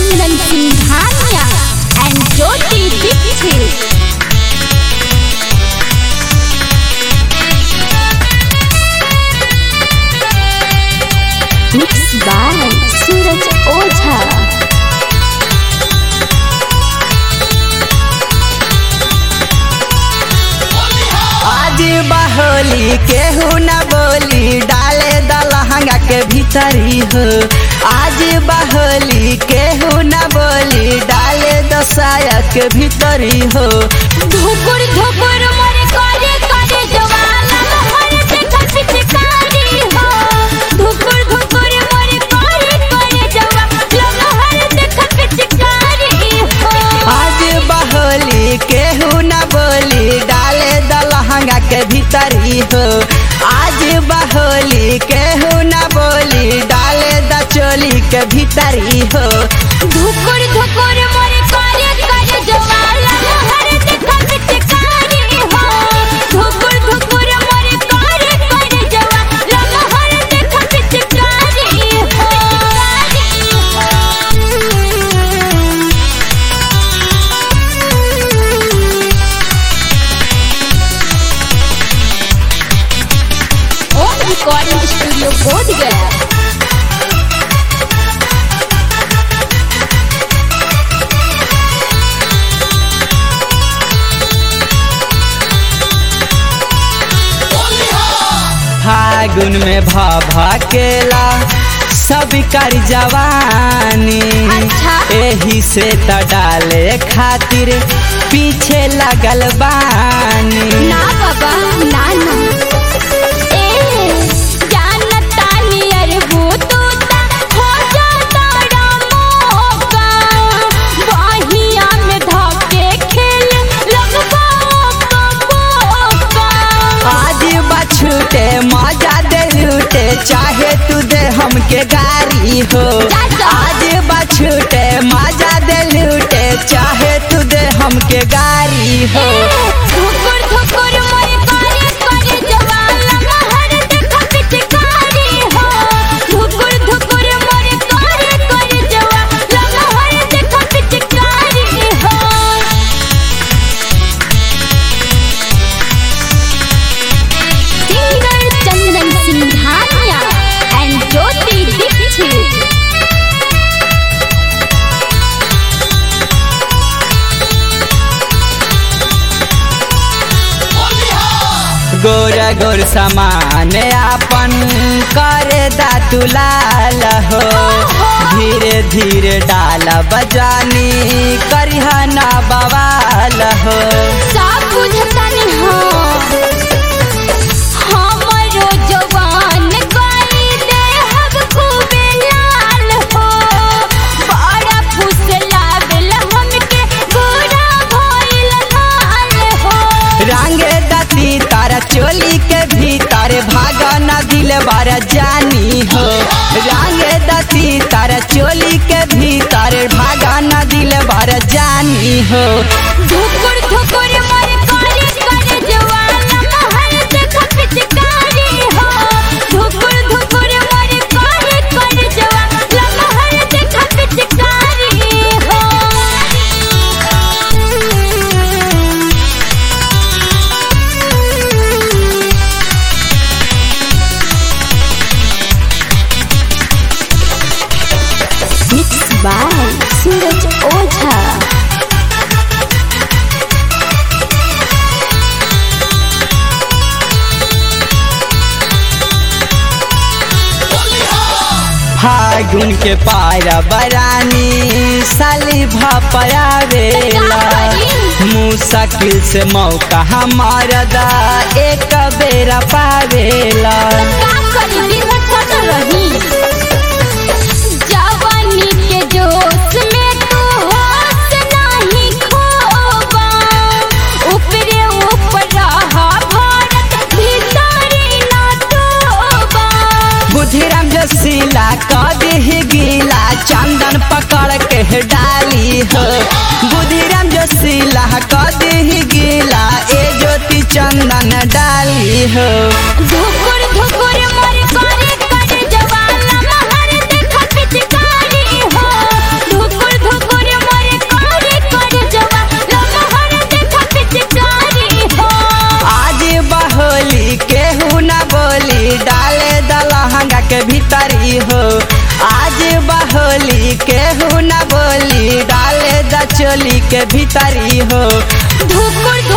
Chandan Singhania and Jyoti Dixit. Mixed by Suraj Ojha. आज बहोली केहू न बोली डाले दलहंगा के भीतरी हो आज बहोली केहू न बोली डाले दसाया के भीतरी हो धुकुर धुकुर मोरे करे करे जवाना मोहर देखा पिचकारी हो धुकुर धुकुर मोरे करे करे जवाना मोहर देखा पिचकारी हो आज बहोली केहू न बोली डाले दलहंगा के भीतरी हो आज बहोली केहू न बोली डाले दचोली के भीतरी हो धुकुर धुकुर मोरे करे करे जवाना मोहर देखा पिचकारी हो धुकुर धुकुर मोरे करे करे जवाना मोहर देखा पिचकारी हो ओम रिकॉर्डिंग स्टूडियो बोध गया फागुन में भा भकेला सब कर जवानी अच्छा। एही से त डाले खातिर पीछे लगल बानी ना बाबा ना ना ए जानता नियर भूतू ता हो जाता मौका बहिया में धके खेल लगबा कबोका आज बछूटे मजा दे लूटे चाहे तू दे हमके गारी हो जा जा। आज बछूटे मजा दे लूटे चाहे तू दे हमके गारी हो धुकुर धुकुर मोरे करे करे जवाला महर देखा पिचकारी हो धुकुर धुकुर मोरे करे करे जवाला महर देखा पिचकारी हो सिंगर चंदन सिंघानिया एंड ज्योति दीक्षित गोर गोर समान आपन करे दातुलाल हो धीरे धीरे डाल बजानी करिह ना बवाल हो सब बुझतनी हो हमरो जवान गई दे हब खूबे लाल हो बड़ा फुसला बेल हमके गोरा भइल लाल हो रंगे दती तारा चोली के भीतर भागा ना दिल बार जानी हो रंगे दती तारा चोली के भीतर भागा ना दिल बार जानी हो धुकुर धुकुर मर करे करे जवाना महर देखा पिचकारी हो धुकुर धुकुर मर करे करे जवाना महर देखा पिचकारी हो Mixed by Suraj Ojha. फागुन के पारा बरानी साली भपयावेला मुश्किल से मौका हमारा दा एक बेरा पावेला का करी दिन थक रही जवानी के जोश में तू होश नहीं खोबा ऊपरे ऊपर रहा भारत भीतरी ना तोबा बुधिराम जसीला कदी गीला चंदन पकड़ के डाली हो बुधिराम जसीला कदी गीला ए ज्योति चंदन डाली हो धुकुर धुकुर मर करे करे जवाना महर देखा पिचकारी हो धुकुर चोली के भीतरी हो धुकुर